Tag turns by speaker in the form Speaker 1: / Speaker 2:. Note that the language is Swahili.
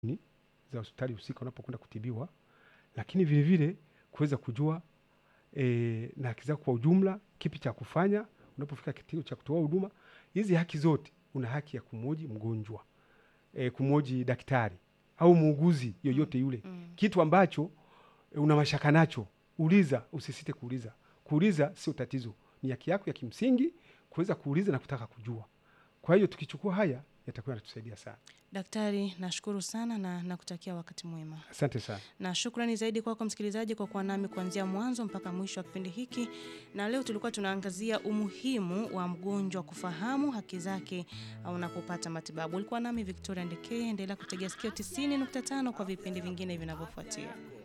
Speaker 1: ni za hospitali husika unapokwenda kutibiwa, lakini vile vile kuweza kujua e, na haki zako kwa ujumla, kipi cha kufanya unapofika kituo cha kutoa huduma. Hizi haki zote, una haki ya kumwoji mgonjwa e, kumwoji daktari au muuguzi yoyote yule
Speaker 2: Mm.
Speaker 1: kitu ambacho e, una mashaka nacho, uliza, usisite kuuliza. Kuuliza sio tatizo, ni haki yako ya kimsingi kuweza kuuliza na kutaka kujua. Kwa hiyo tukichukua haya yatakuwa yanatusaidia sana.
Speaker 2: Daktari, nashukuru sana na nakutakia wakati mwema.
Speaker 1: Asante sana.
Speaker 2: na shukrani zaidi kwako msikilizaji kwa kuwa nami kuanzia mwanzo mpaka mwisho wa kipindi hiki. Na leo tulikuwa tunaangazia umuhimu wa mgonjwa kufahamu haki zake unapopata matibabu. Ulikuwa nami Victoria Ndekee, endelea kutegea sikio 90.5 kwa vipindi vingine vinavyofuatia.